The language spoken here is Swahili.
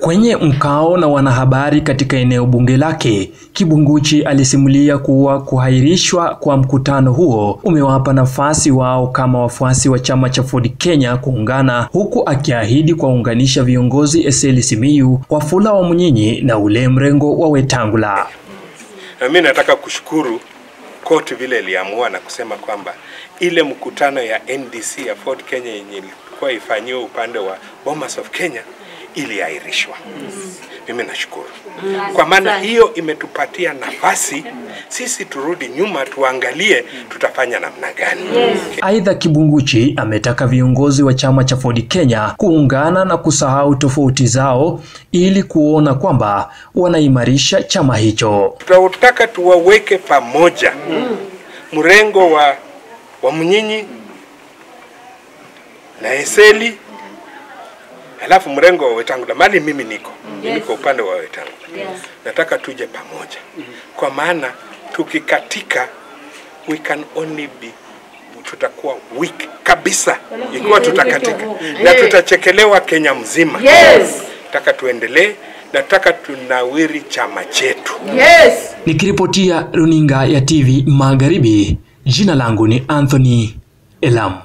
Kwenye mkao na wanahabari katika eneo bunge lake, Kibunguchi alisimulia kuwa kuhairishwa kwa mkutano huo umewapa nafasi wao kama wafuasi wa chama cha Ford Kenya kuungana, huku akiahidi kuwaunganisha viongozi Eseli Simiyu, Wafula wa Munyinyi na ule mrengo wa Wetangula. Na mimi nataka kushukuru koti vile iliamua na kusema kwamba ile mkutano ya NDC ya Ford Kenya yenye ilikuwa ifanyiwe upande wa Bomas of Kenya iliahirishwa. Mimi nashukuru kwa maana hiyo imetupatia nafasi sisi turudi nyuma tuangalie tutafanya namna gani. Aidha, Kibunguchi ametaka viongozi wa chama cha Ford Kenya kuungana na kusahau tofauti zao ili kuona kwamba wanaimarisha chama hicho. Tunataka tuwaweke pamoja mrengo wa wa Mnyinyi na Eseli alafu mrengo wa Wetangula, mali mimi niko yes. niko upande wa Wetangula yes. nataka tuje pamoja kwa maana tukikatika we can only be tutakuwa weak kabisa ikiwa tutakatika na tutachekelewa Kenya mzima Yes. nataka tuendelee nataka tunawiri chama chetu Yes. Nikiripotia runinga ya TV Magharibi, jina langu ni Anthony Elam.